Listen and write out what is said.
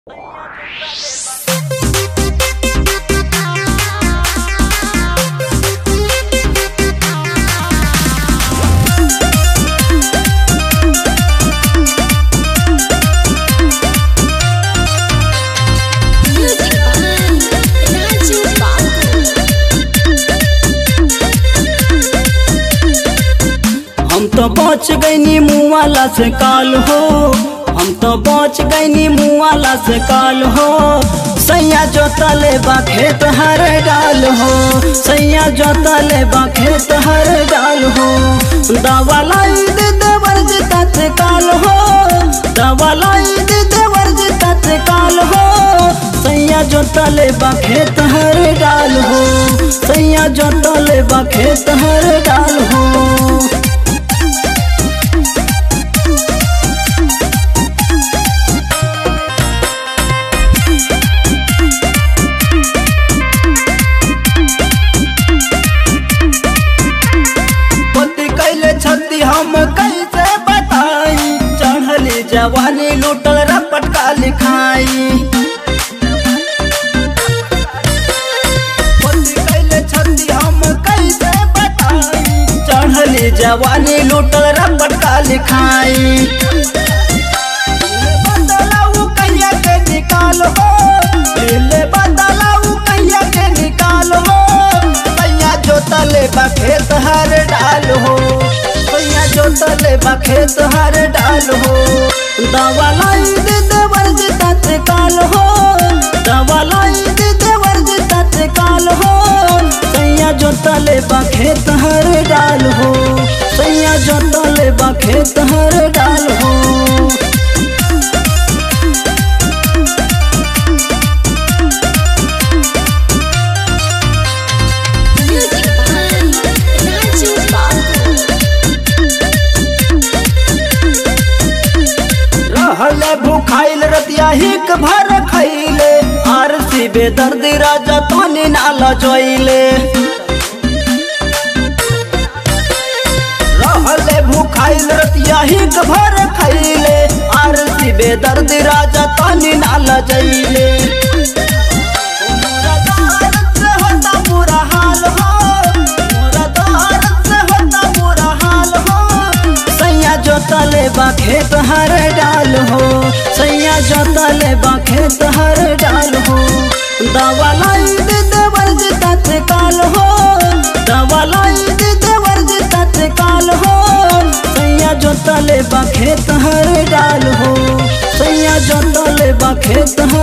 Music by Raju Babu. हम तो बच गईनी मुआला से काल हो हम तो बच गईनी मुआला से काल हो सैया जोतले बा खेत हर डाल हो सैया जोतले बा खेत हर डाल हो दवा लाई दे देवर जी तत्काल हो दवा लाई दे देवर जी तत्काल हो सैया जोतले बा खेत हर डाल हो सैया जोतले बा खेत हर डाल हो पति कैले छती हम कैसे बताई चढ़ली जवानी लूटल रपट का लिखाई पति कैले छती हम कैसे बताई चढ़ली जवानी लूटल रपट का लिखाई बदलाऊ कहिया के निकाल हो ले बदलाऊ कहिया के निकाल हो सैया जोतले बा खेत हर डाल हो सैया जोतले बा खेत हर डाल हो दवा लाई दे देवर जी तत्काल हो दवा लाई दे देवर जी तत्काल हो सैया जोतले बा खेत हर डाल हो सैया जोतले बा खेत हर डाल हो Music by Raju Babu. रहले भूखाइल रतिया हिक भर खैले आर सी बेदर्दी राजा तोनी नाला जोइले रहले भूखाइल रतिया हिक भर खैले आर सी बेदर्दी राजा तोनी नाला जइले मोरा दर्द से होता बुरा हाल हो मोरा दर्द से होता बुरा हाल हो सैया जोतले बा खेत हर डाल हो सैया जोतले बा खेत हर डाल हो दवा लाई दे देवर जी तत्काल हो दवा लाई दे देवर जी तत्काल हो सैया जोतले बा खेत हर डाल हो सैया जोतले बा खेत हर